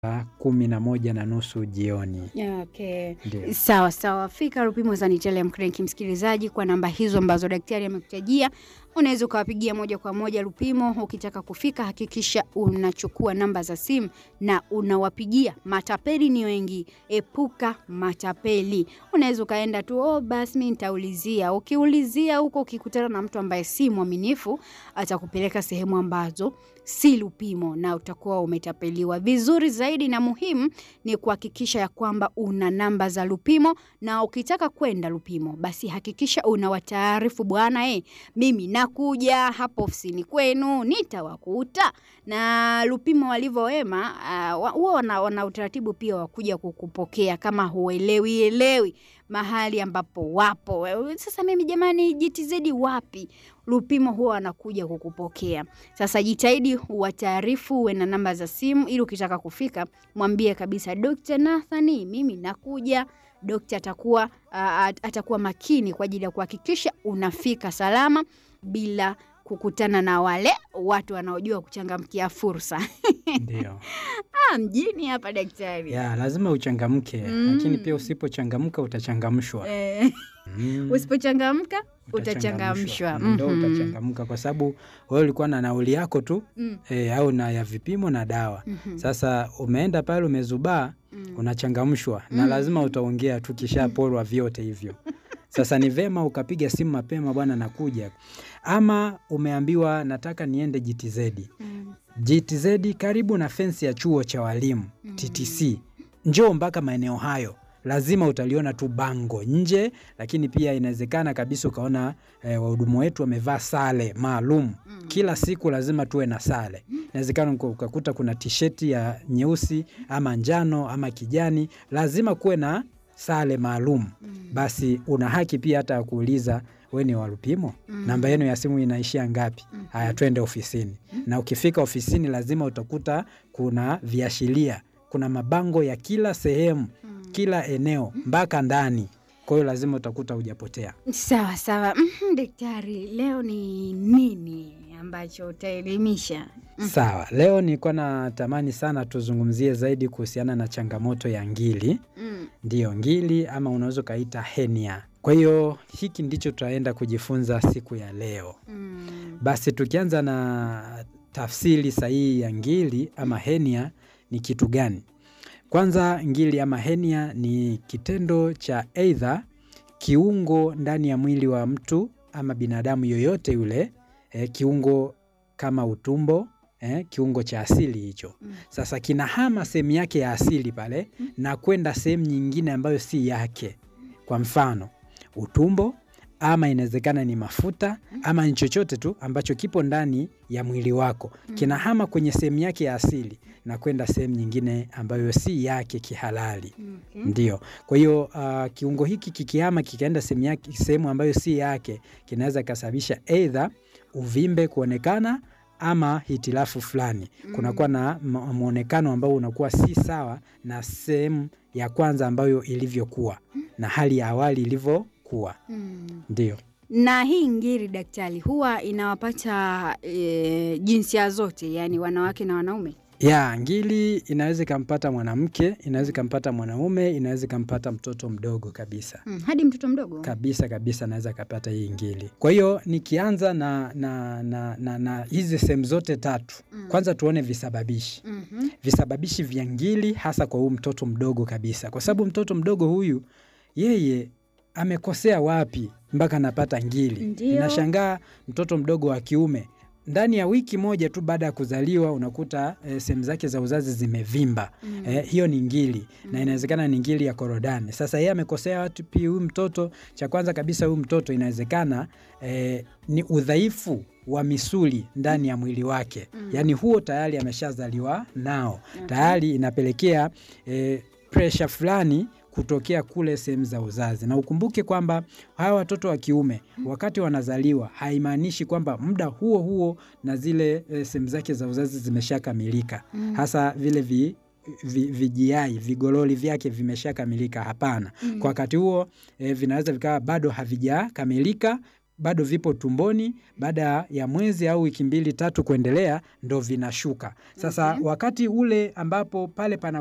saa kumi na moja na nusu jioni. Okay. Ndio. Sawa sawa, fika Lupimo Sanitarium Clinic, msikilizaji, kwa namba hizo ambazo daktari amekutajia, unaweza ukawapigia moja kwa moja Lupimo. Ukitaka kufika, hakikisha unachukua namba za simu na unawapigia. Matapeli ni wengi, epuka matapeli. Unaweza ukaenda tu, oh, basi mi nitaulizia. Ukiulizia huko, ukikutana na mtu ambaye si mwaminifu, atakupeleka sehemu ambazo si Lupimo na utakuwa umetapeliwa. Vizuri zaidi na muhimu ni kuhakikisha ya kwamba una namba za Lupimo, na ukitaka kwenda Lupimo basi hakikisha unawataarifu bwana, eh, mimi nakuja hapo ofisini kwenu, nitawakuta. Na Lupimo walivyo wema, uh, huwa wana, wana utaratibu pia wa kuja kukupokea kama huelewi elewi mahali ambapo wapo. Sasa mimi jamani, JTZ wapi? Lupimo huwa wanakuja kukupokea. Sasa jitahidi uwataarifu, uwe na namba za simu, ili ukitaka kufika mwambie kabisa, Dr. Nathani, mimi nakuja. Dokta atakuwa uh, atakuwa makini kwa ajili ya kuhakikisha unafika salama bila kukutana na wale watu wanaojua kuchangamkia fursa. Ndio. Ah, mjini hapa daktari. Ya, lazima uchangamke, Mm. lakini pia usipochangamka utachangamshwa. Eh, Mm. usipochangamka utachangamshwa. Ndo Mhm. utachangamka kwa sababu wewe ulikuwa na nauli yako tu Mm, e, au na ya vipimo na dawa. mhm, Sasa umeenda pale umezubaa, mm. unachangamshwa na Mm. lazima utaongea tu kishaporwa vyote hivyo. Sasa ni vema ukapiga simu mapema, bwana nakuja, ama umeambiwa nataka niende GTZ. Mm. GTZ karibu na fensi ya chuo cha walimu Mm. TTC. Njoo mpaka maeneo hayo, lazima utaliona tu bango nje, lakini pia inawezekana kabisa ukaona eh, wahudumu wetu wamevaa sare maalum. Mm. Kila siku lazima tuwe na sare. Inawezekana uka- ukakuta kuna tisheti ya nyeusi ama njano ama kijani, lazima kuwe na sare maalum. Mm. Basi una haki pia hata ya kuuliza we ni wa Lupimo, Mm. namba yenu ya simu inaishia ngapi? Mhm. Haya, twende ofisini. Na ukifika ofisini, lazima utakuta kuna viashiria, kuna mabango ya kila sehemu, Mm. kila eneo mpaka ndani. Kwa hiyo lazima utakuta hujapotea. Sawa sawa. Mhm, Daktari, leo ni nini ambacho utaelimisha? Mm. Sawa, leo nilikuwa natamani sana tuzungumzie zaidi kuhusiana na changamoto ya ngili. Mm. Ndiyo, ngili ama unaweza ukaita henia. Kwa hiyo hiki ndicho tutaenda kujifunza siku ya leo. Mm. Basi tukianza na tafsiri sahihi ya ngili ama henia ni kitu gani? Kwanza, ngili ama henia ni kitendo cha aidha kiungo ndani ya mwili wa mtu ama binadamu yoyote yule, eh, kiungo kama utumbo eh, kiungo cha asili hicho Mm. sasa kinahama sehemu yake ya asili pale na kwenda sehemu nyingine ambayo si yake. Kwa mfano utumbo, ama inawezekana ni mafuta ama ni chochote tu ambacho kipo ndani ya mwili wako kinahama kwenye sehemu yake ya asili na kwenda sehemu nyingine ambayo si yake kihalali. Okay. Ndio. Kwa hiyo uh, kiungo hiki kikihama kikaenda sehemu yake sehemu ambayo si yake kinaweza kasababisha aidha uvimbe kuonekana ama hitilafu fulani. Kunakuwa na m- mwonekano ambao unakuwa si sawa na sehemu ya kwanza ambayo ilivyokuwa na hali ya awali ilivyokuwa. Mm. Ndio. Na hii ngiri daktari, huwa inawapata e, jinsia zote, yani wanawake na wanaume? Ya, ngili inaweza ikampata mwanamke, inaweza ikampata mwanaume, inaweza ikampata mtoto mdogo kabisa. Mm. Hadi mtoto mdogo? kabisa kabisa naweza akapata hii ngili. Kwa hiyo nikianza na, na, na, na, na hizi sehemu zote tatu, Mm. kwanza tuone visababishi Mhm. visababishi vya ngili, hasa kwa huyu mtoto mdogo kabisa, kwa sababu mtoto mdogo huyu yeye amekosea wapi mpaka anapata ngili? Ndio. Inashangaa mtoto mdogo wa kiume ndani ya wiki moja tu baada ya kuzaliwa unakuta eh, sehemu zake za uzazi zimevimba. Mm. Eh, hiyo ni ngili na inawezekana ni ngili ya korodani. Sasa yeye amekosea watu pia. Huyu mtoto, cha kwanza kabisa, huyu mtoto inawezekana eh, ni udhaifu wa misuli ndani ya mwili wake Mm. yaani huo tayari ameshazaliwa nao Okay. tayari inapelekea eh, presha fulani kutokea kule sehemu za uzazi, na ukumbuke kwamba hawa watoto wa kiume wakati wanazaliwa haimaanishi kwamba muda huo huo na zile eh, sehemu zake za uzazi zimeshakamilika Mm. hasa vile vi, vi, vijiai vigololi vyake vimeshakamilika. Hapana, Mm. kwa wakati huo eh, vinaweza vikawa bado havijakamilika bado vipo tumboni, baada ya mwezi au wiki mbili tatu kuendelea ndo vinashuka. Sasa Okay. wakati ule ambapo pale pana